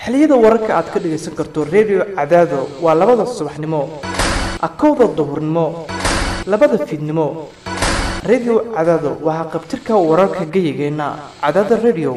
xiliyada wararka aad ka dhagaysan karto redio cadaado waa labada subaxnimo akowda duhurnimo labada fiidnimo redio cadaado waa haqabtirka wararka geyigeenna cadaada redio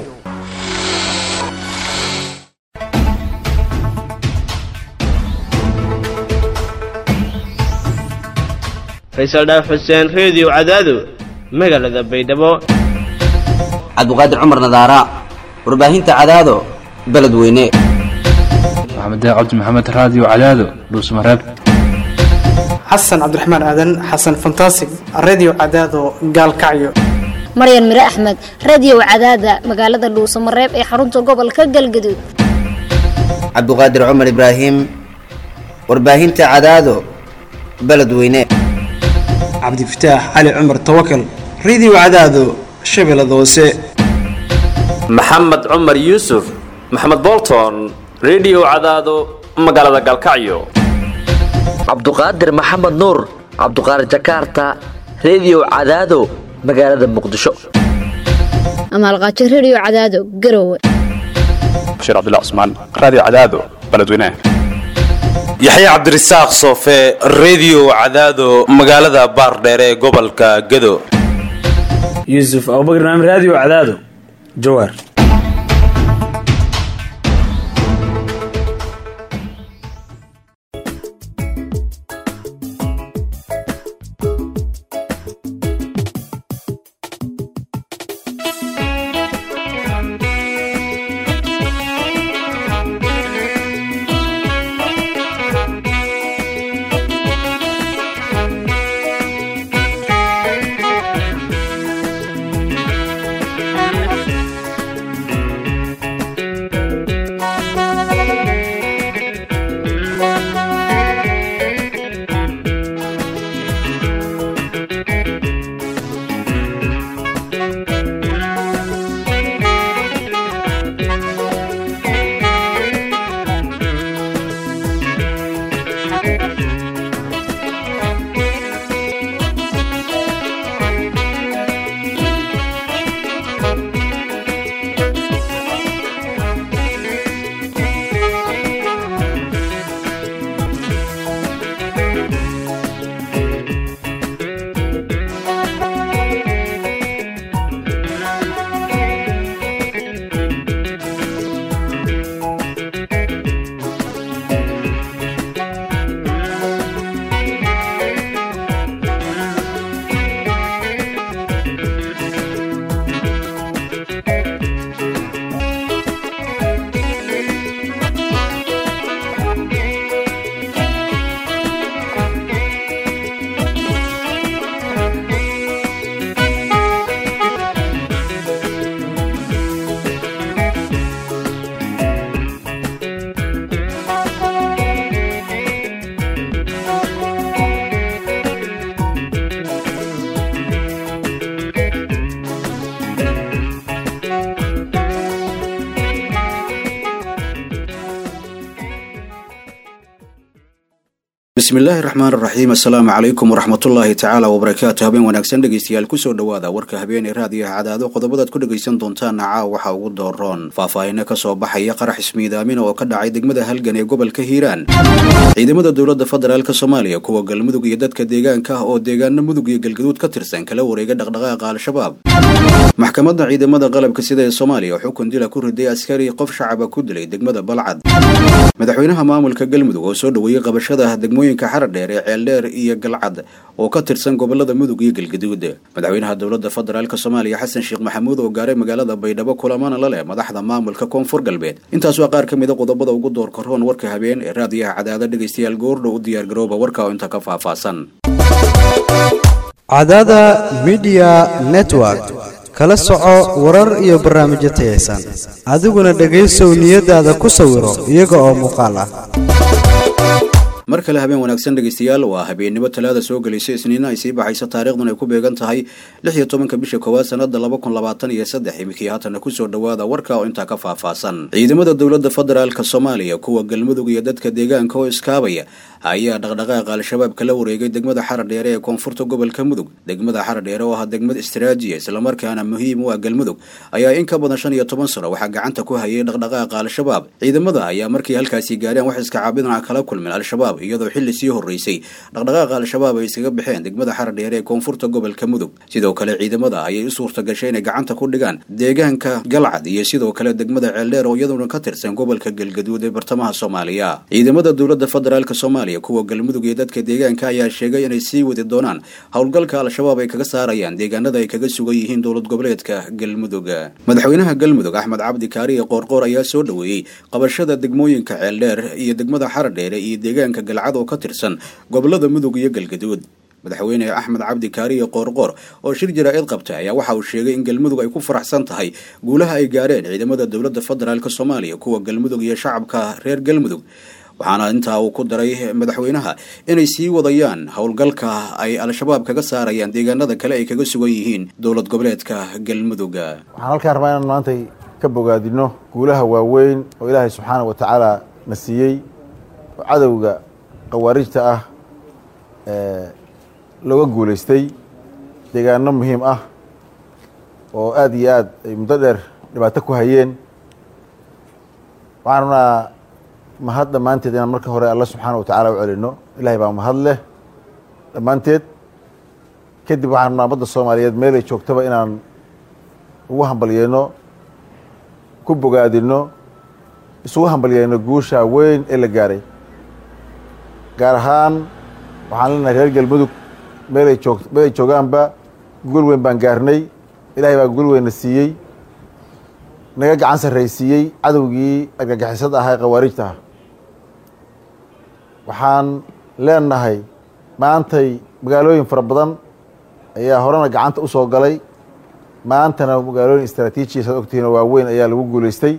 faysal dhaaf xuseen reediyo cadaado magaalada baydhabo cabdiqaadir cumar nadaara warbaahinta cadaado beledweyne maxamed cabdi maxamed raadiyo cadaado dhuusmareeb xasan cabdiraxmaan aadan xasan fantasig redio cadaado gaalkacyo maryan mire axmed radio cadaada magaalada dhuusamareeb ee xarunta gobolka galgaduud cabdiqaadir cumar ibraahim warbaahinta cadaado beledweyne cabdifataax cali cumar tawakal radio cadaado shabeellada hoose maxamed cumar yuusuf maxamed bolton redio cadaado magaalada galkacyo cabduqaadir maxamed nuur cabduqaadir jakarta redio cadaado magaalada muqdisho amaalqaajo radio cadaado garowe bashiir cabdilla cusmaan raadiyo cadaado beledweyne yaxya cabdirasaaq soofe redio cadaado magaalada baardheere ee gobolka gado yuusuf abubakar naam raadiyo cadaado jawaar bismillaahi raxmaan raxiim assalaamu calaykum waraxmatullaahi tacaala wabarakaatu habeen wanaagsan dhegeystayaal kusoo dhowaada warka habeenee raadiyaha cadaado qodobadaad ku dhegaysan doontaana caaw waxaa ugu dooroon faahfaahino kasoo baxaya qarax ismiidaamina oo ka dhacay degmada halgan ee gobolka hiiraan ciidamada dowlada federaalk soomaaliya kuwa galmudug iyo dadka deegaanka ah oo deegaano mudug iyo galgaduud ka tirsan kala wareega dhaqdhaqaaqa al-shabaab maxkamadda ciidamada qalabka sida ee soomaaliya xukun dila ku riday askari qof shacaba ku dilay degmada balcad madaxweynaha maamulka galmudug oo soo dhoweeyey qabashada degmooyinka xaradheer ee ceeldheer iyo galcad oo ka tirsan gobolada mudug iyo galgaduud madaxweynaha dowlada federaalk soomaaliya xasan sheekh maxamuud oo gaaray magaalada baydhabo kulamana la leh madaxda maamulka koonfur galbeed intaas waa qaar ka mida qodobada ugu door karoon warka habeen ee raadiyaha cadaada dhegaystayaal goordhow u diyaargarooba warka oo inta ka faahfaahsan cadaada midiya network kala soco warar iyo barnaamijyo tayaysan adiguna dhegaysow niyadaada ku sawiro iyaga oo muuqaal ah mar kale habeen wanaagsan dhegaystayaal waa habeennimo talaada soo gelaysa isniina ay sii baxaysa taariikhdun ay ku beegan tahay lix iyo tobanka bisha koowaad sanada laba kun labaatan iyo saddex iminkii haatana kusoo dhowaada warka oo intaa ka faahfaahsan ciidamada dowlada federaalk soomaaliya kuwa galmudug iyo dadka deegaanka oo iskaabaya ayaa dhaqdhaqaaqa al-shabaab kala wareegay degmada xaradheere ee koonfurta gobolka mudug degmada xaradheere oo ah degmad istaraatijiya islamarkaana muhiim u ah galmudug ayaa in ka badan shan iyo toban sano waxaa gacanta ku hayay dhaqdhaqaaqa al-shabaab ciidamada ayaa markii halkaasi gaareen wax iska caabidana kala kulmeen al-shabaab iyadoo xilli sii horeysay dhaqdhaqaaqa al-shabaab ay iskaga baxeen degmada xaradheere ee koonfurta gobolka mudug sidoo kale ciidamada ayay u suurta gashay inay gacanta ku dhigaan deegaanka galcad iyo sidoo kale degmada ceeldheer oo iyaduna ka tirsan gobolka galgaduud ee bartamaha soomaaliya ciidamada dowladda federaalk soomaaliya kuwa galmudug iyo dadka deegaanka ayaa sheegay inay sii wadi doonaan howlgalka al-shabaab ay kaga saarayaan deegaanada ay kaga sugan yihiin dowlad goboleedka galmudug madaxweynaha galmudug axmed cabdi kaariye qoorqoor ayaa soo dhoweeyey qabashada degmooyinka ceeldheer iyo degmada xaradheere iyo deegaanka galcad oo ka tirsan gobolada mudug iyo galgaduud madaxweyne axmed cabdi kaariye qoorqoor oo shir jaraa'id qabtay ayaa waxa uu sheegay in galmudug ay ku faraxsan tahay guulaha ay gaareen ciidamada dowladda federaalk soomaaliya kuwa galmudug iyo shacabka reer galmudug waxaana intaa uu ku daray madaxweynaha inay sii wadayaan howlgalka ay al-shabaab kaga saarayaan deegaanada kale ay kaga sugan yihiin dowlad goboleedka galmudug waxaan halkaan rabaa inaan maantay ka bogaadino guulaha waaweyn oo ilaahay subxaana wa tacaala na siiyey oo cadowga khawaarijta ah looga guulaystay deegaano muhiim ah oo aada iyo aad ay muddo dheer dhibaato ku hayeen waxaan rabnaa mahad dhammaanteed inaan marka hore alla subxaana wa tacaala u celino ilahay baa mahad leh dhammaanteed kadib waxaan rabnaa ummadda soomaaliyeed meel ay joogtaba inaan ugu hambalyeeno ku bogaadino isugu hambalyeeno guusha weyn ee la gaaray gaar ahaan waxaan leenahay reer galmudug meelay joog meel ay joogaanba gogol weyn baan gaarnay ilaahay baa gogol weynna siiyey naga gacan sarraysiiyey cadowgii argagixisada ahaa ee khawaarijta ah waxaan leenahay maantay magaalooyin fara badan ayaa horena gacanta u soo galay maantana magaalooyin istraatiijiya saad ogtihiin oo waaweyn ayaa lagu guulaystay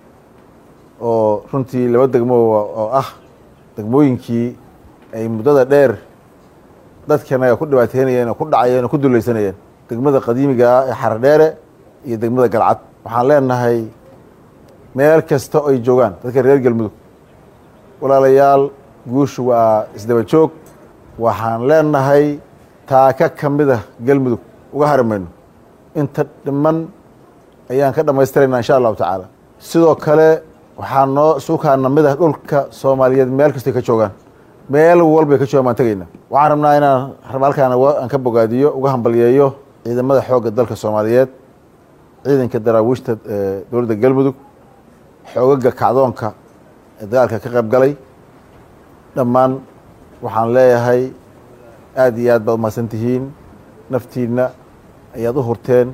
oo runtii laba degmo oo ah degmooyinkii ay muddada dheer dadkanaga ku dhibaateynayeen oo ku dhacayeen oo ku dulaysanayeen degmada qadiimiga ah ee xaradheere iyo degmada galcad waxaan leenahay meel kasta oo ay joogaan dadka reer galmudug walaalayaal guushu waa isdaba joog waxaan leenahay taaka ka mida galmudug uga hari mayno inta dhiman ayaan ka dhammaystiraynaa insha allahu tacaala sidoo kale waxaa noo suukaana mid ah dhulka soomaaliyeed meel kastay ka joogaan meel walbay ka joogaan baan tegayna waxaan rabnaa inaan halkaan aan ka bogaadiyo uga hambalyeeyo ciidamada xoogga dalka soomaaliyeed ciidanka daraawiishta dowladda galmudug xoogaga kacdoonka ee dagaalka ka qayb galay dhammaan waxaan leeyahay aada iyo aad baad umahadsan tihiin naftiinna ayaad u hurteen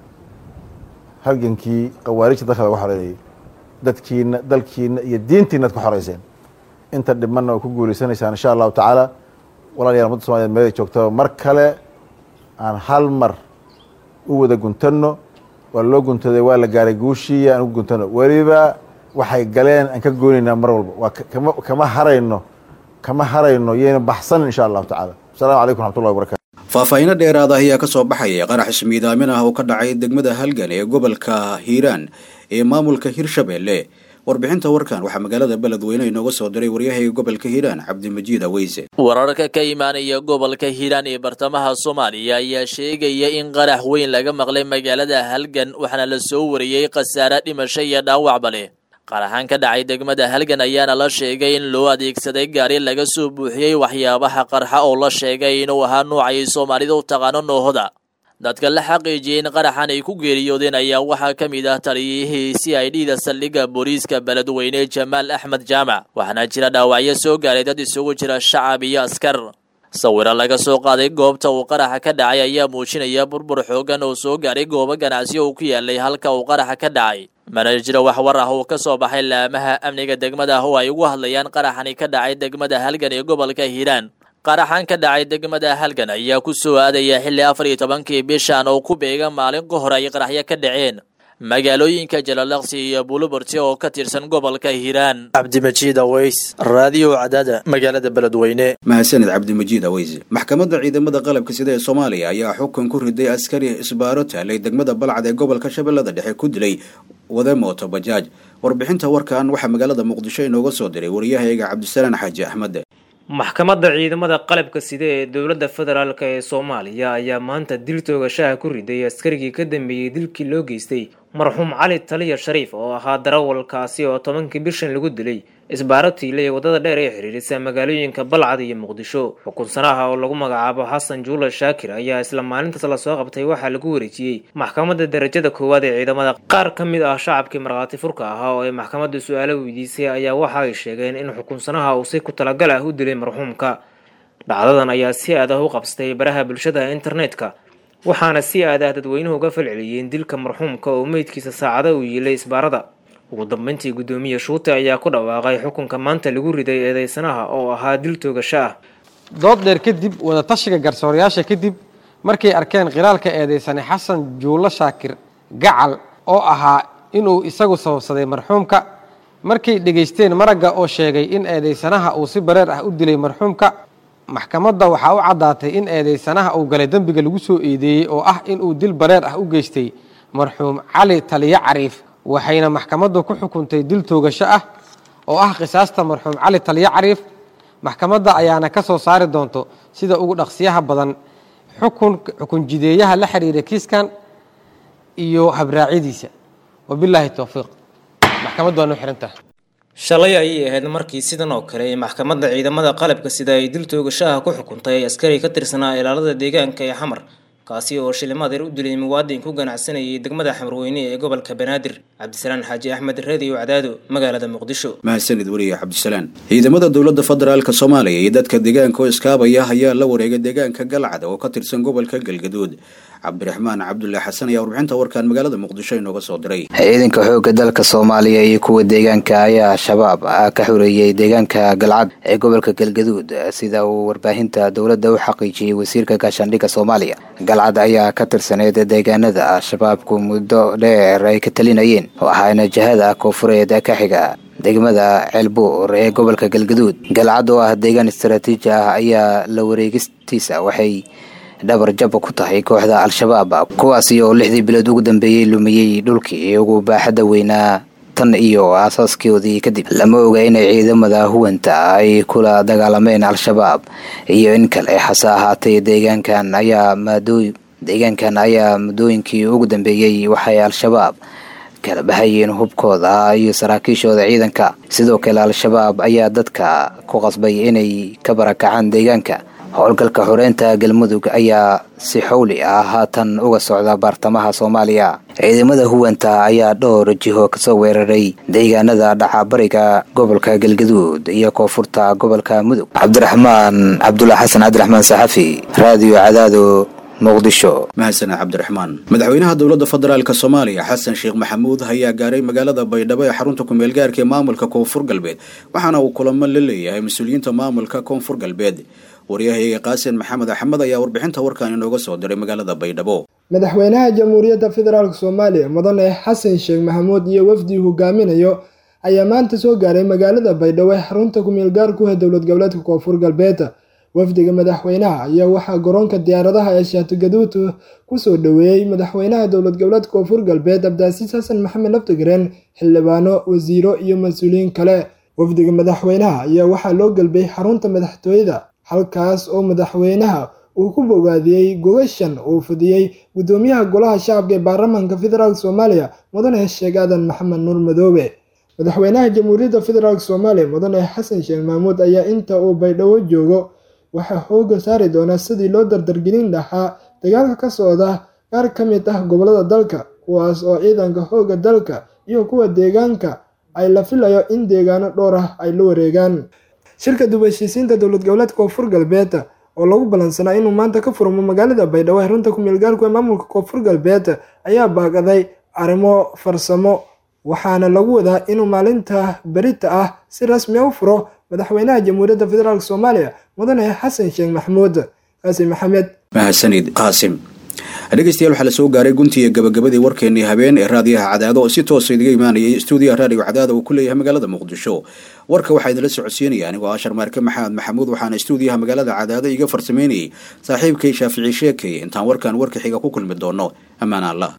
halgankii khawaarijta dalka laga xoreynayay dadkiina dalkiina iyo diintiina ad ku xoreyseen inta dhimanna way ku guuleysanaysaan insha allahu tacaala walaalayaal ummadda somaliyed meelay joogtaba mar kale aan hal mar u wada guntanno waa loo guntaday waa la gaaray guushii aan ugu guntano weliba waxay galeen aan ka goonaynaa mar walba waa kama kama harayno kama harayno yayna baxsanin insha allahu tacaala asalamu calaykum raxmatullahi wabarakatu faahfaahiino dheeraada ayaa ka soo baxaya qarax ismiidaamin ah oo ka dhacay degmada halgan ee gobolka hiiraan ee maamulka hirshabeelle warbixinta warkan waxaa magaalada beledweyne inooga soo diray waryahayga gobolka hiiraan cabdimajiid aweyse wararka ka imaanaya gobolka hiiraan ee bartamaha soomaaliya ayaa sheegaya in qarax weyn laga maqlay magaalada halgan waxaana la soo wariyey khasaare dhimasho iyo dhaawacba leh qaraxan ka dhacay degmada halgan ayaana la sheegay in loo adeegsaday gaari laga soo buuxiyey waxyaabaha qarxa oo la sheegay inuu ahaa noocay soomaalida u taqaano noohoda dadka la xaqiijiyey in qaraxan ay ku geeriyoodeen ayaa waxaa ka mid ah taliyihii c i d da saldhigga booliiska beledweyne jamaal axmed jaamac waxaana jira dhaawacyo soo gaaray dad isugu jira shacab iyo askar sawiro laga soo qaaday goobta uu qaraxa ka dhacay ayaa muujinaya burbur xoogan oo soo gaaray goobo ganacsi uu ku yaalay halka uu qaraxa ka dhacay mana jiro wax war ah oo ka soo baxay laamaha amniga degmada oo ay ugu hadlayaan qaraxani ka dhacay degmada halgan ee gobolka hiiraan qaraxan ka dhacay degmada halgan ayaa ku soo aadaya xilli afar iyo tobankii bishan oo ku beega maalin ka hor ay qaraxyo ka dhaceen magaalooyinka jalalaqsi iyo buuluburti oo ka tirsan gobolka hiiraan cabdimajiid aweys raadiyo cadaada magaalada beledweyne mahadsaned cabdimajiid aweyse maxkamadda ciidamada qalabka sida ee soomaaliya ayaa xukun ku riday askari isbaaro taalay degmada balcad ee gobolka shabeellada dhexe ku dilay wade mooto bajaaj warbixinta warkan waxaa magaalada muqdisho inooga soo diray wariyahayga cabdisalaan xaaji axmed maxkamadda ciidamada qalabka sida ee dowladda federaalk ee soomaaliya ayaa maanta dil toogashaha ku riday askarigii ka dambeeyey dilkii loo geystay marxuum cali taliya shariif oo ahaa darawalkaasi oo tobankii bishan lagu dilay isbaaro tiile ee waddada dheer ee xiriirisa magaalooyinka balcad iyo muqdisho xukunsanaha oo lagu magacaabo xasan juula shaakir ayaa isla maalintaas lasoo qabtay waxaa lagu wareejiyey maxkamadda darajada koowaad ee ciidamada qaar ka mid ah shacabkii markhaati furka ahaa oo ay maxkamadda su-aalo weydiisay ayaa waxa ay sheegeen in xukunsanaha uu si ku talagal ah u dilay marxuumka dhacdadan ayaa si aad ah u qabsatay baraha bulshada internetka waxaana si aad ah dadweynuhu uga falceliyeen dilka marxuumka oo meydkiisa saacada uu yiilay isbaarada ugu dambeyntii guddoomiye shuute ayaa ku dhawaaqay xukunka maanta lagu riday eedeysanaha oo ahaa dil toogasho ah dood dheer kadib wadatashiga garsoorayaasha kadib markay arkeen khilaalka eedeysane xasan juulo shaakir gacal oo ahaa inuu isagu sababsaday marxuumka markay dhegaysteen maragga oo sheegay in eedeysanaha uu si bareer ah u dilay marxuumka maxkamadda waxaa u caddaatay in eedeysanaha uu galay dembiga lagu soo eedeeyey oo ah inuu dil bareer ah u geystay marxuum cali taliyo cariif waxayna maxkamaddu ku xukuntay dil toogasho ah oo ah qisaasta marxuum cali taliyo cariif maxkamadda ayaana ka soo saari doonto sida ugu dhaqsiyaha badan xukun xukun jideeyaha la xiriira kiiskan iyo habraacyadiisa wabilaahi towfiiq maxkamaddu waa noo xirantaha shalay ayay ahayd markii sidan oo kale ee maxkamadda ciidamada qalabka sida ay dil toogashaha ku xukuntay askari ka tirsanaa ilaalada deegaanka ee xamar kaasi oo shilimadeer u dilay muwaadin ku ganacsanayay degmada xamrweyne ee gobolka banaadir cabdisalaan xaaji axmed reediyo cadaado magaalada muqdisho mahadsanid weliye cabdisalaan ciidamada dowladda federaalk soomaaliya iyo dadka deegaanka oo iskaabaya ayaa la wareegay deegaanka galcad oo ka tirsan gobolka galgaduud cabdiraxmaan cabdulle xasan ayaa warbixinta warkan magaalada muqdisho inooga soo diray ciidanka xoogga dalka soomaaliya iyo kuwa deegaanka ayaa shabaab ka xoreeyey deegaanka galcad ee gobolka galgaduud sida uu warbaahinta dowladda u xaqiijiyey wasiirka gaashaandhigga soomaaliya galcad ayaa ka tirsaneyd deegaanada shabaabku muddo dheer ay ka talinayeen oo ahaana jihada koonfureed ka xiga degmada ceelbuur ee gobolka galgaduud galcad oo ah deegaan istaraatiiji ah ayaa la wareegistiisa waxay dhabar jaba ku tahay kooxda al-shabaab kuwaasi oo lixdii bilood ugu dambeeyey lumiyey dhulkii ugu baaxadda weynaa tan iyo aasaaskoodii kadib lama oga inay ciidamada huwanta ay kula dagaalameen al-shabaab iyo in kale hase ahaatee deegaankan ayaa maadooy deegaankan ayaa muddooyinkii ugu dambeeyey waxay al-shabaab kala bahayeen hubkooda iyo saraakiishooda ciidanka sidoo kale al-shabaab ayaa dadka ku qasbay inay ka barakacaan deegaanka howlgalka xoreynta galmudug ayaa si xowli ah haatan uga socda baartamaha soomaaliya ciidamada huwanta ayaa dhowr jiho kasoo weeraray deegaanada dhacabariga gobolka galgaduud iyo koonfurta gobolka mudug cabdiraxmaan cabdullah xasan cabdiraxmaan saxafi raadiyo cadaado muqdisho mahadsaned cabdiraxmaan madaxweynaha dowladda federaalk soomaaliya xasan sheekh maxamuud ayaa gaaray magaalada baydhabo ee xarunta kumeel gaarka ee maamulka koonfur galbeed waxaana uu kulamo la leeyahay mas-uuliyiinta maamulka koonfur galbeed waryahayga qaasin maxamed axmed ayaa warbixinta warkan inooga soo diray magaalada baydhabo madaxweynaha jamhuuriyadda federaalk soomaaliya mudane xasan sheekh maxamuud iyo wafdii hogaaminayo ayaa maanta soo gaaray magaalada baydhabo ee xarunta kumeel gaarku ee dowlad goboleedka koonfur galbeed wafdiga madaxweynaha ayaa waxaa garoonka diyaaradaha ee shaatigaduud kusoo dhoweeyey madaxweynaha dowlad goboleedka koonfur galbeed cabdicaasiis xasan maxamed laftigareen xildhibaano wasiiro iyo mas-uuliyiin kale wafdiga madaxweynaha ayaa waxaa loo galbay xarunta madaxtooyada halkaas oo madaxweynaha uu ku bogaadiyey gogashan uu fidiyey gudoomiyaha golaha shacabka ee baarlamaanka federaalk soomaaliya mudane sheekh aadan maxamed nuur madoobe madaxweynaha jamhuuriyadda federaalk soomaaliya mudane xasan sheekh mahmuud ayaa inta uu baydhabo joogo waxaa xooga saari doonaa sidii loo dardargelin lahaa dagaalka ka socda qaar ka mid ah gobolada dalka kuwaas oo ciidanka xooga dalka iyo kuwa deegaanka ay la filayo in deegaano dhowr ah ay la wareegaan shirka dubheshiisiinta dowlad goboleedka koonfur galbeed oo lagu ballansanaa inuu maanta ka furmo magaalada baydhabo ee runta kumeel gaarku ee maamulka koonfur galbeed ayaa baaqaday arrimo farsamo waxaana lagu wadaa inuu maalinta berita ah si rasmi u furo madaxweynaha jamhuuriyadda federaalk soomaaliya mudane xasan sheekh maxamuud qaasim maxamed mahadsanid qaasim dhegeystayaal waxaa la soo gaaray guntiga gabagabadii warkeenii habeen ee raadiyaha cadaado oo si toosa idiga imaanayay stuudiyaha raadiyo cadaada uu ku leeyahay magaalada muqdisho warka waxaa idinla socodsiinaya anigoo ashar maarke maxamed maxamuud waxaana stuudiyaha magaalada cadaado iga farsameynayay saaxiibkay shaafici sheekay intaan warkan warka xiga ku kulmi doono ammaan allah